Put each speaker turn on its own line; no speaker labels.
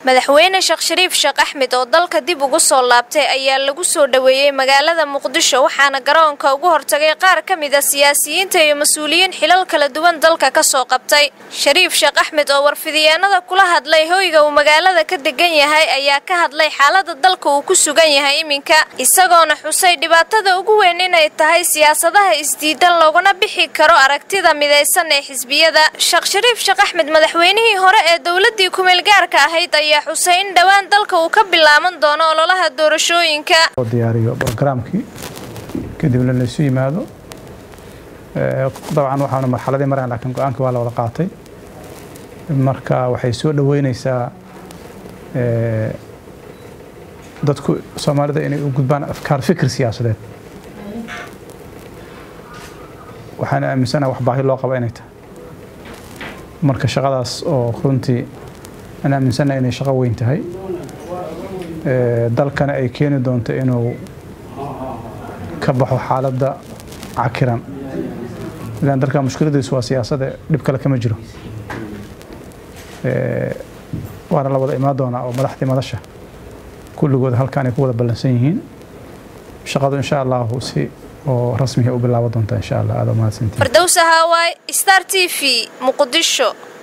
madaxweyne sheekh shariif sheekh axmed oo dalka dib ugu soo laabtay ayaa lagu soo dhoweeyey magaalada muqdisho waxaana garoonka ugu hortagay qaar ka mid a siyaasiyiinta iyo mas-uuliyiin xilal kala duwan dalka ka soo qabtay shariif sheekh axmed oo warfidiyeenada kula hadlay hoyga uu magaalada ka degan yahay ayaa ka hadlay xaalada dalka uu ku sugan yahay iminka isagoona xusay dhibaatada ugu weyn inay tahay siyaasadaha isdiidan looguna bixi karo aragtida midaysan ee xisbiyada sheekh shariif sheekh axmed madaxweynihii hore ee dowladii kumeelgaarka ahayd ayaa xusay in dhowaan dalka uu ka bilaaban doono ololaha doorashooyinka
oo diyaariyo brogaraamkii kadibna laysu yimaado dabcan waxaanu marxaladii marayn laakiin go-aankii waa la wada qaatay marka waxay soo dhoweyneysaa dadku soomaalida inay u gudbaan afkaar fikir siyaasadeed waxaana aaminsanaha wax baahi loo qaba inay tahay marka shaqadaas oo runtii aan aaminsanaha inay shaqo weyn tahay dalkana ay keeni doonto inuu ka baxo xaaladda cakiran ilaan dalka mushkiladiisu waa siyaasada dhib kale kama jiro waana la wada imaan doonaa oo madaxdii madasha kulligood halkaan ay ku wada ballansan yihiin shaqadu insha allahu si oo rasmiga u bilaabo doonta insha allah aada mahadsantiin
fardowsa haawaay star t v muqdisho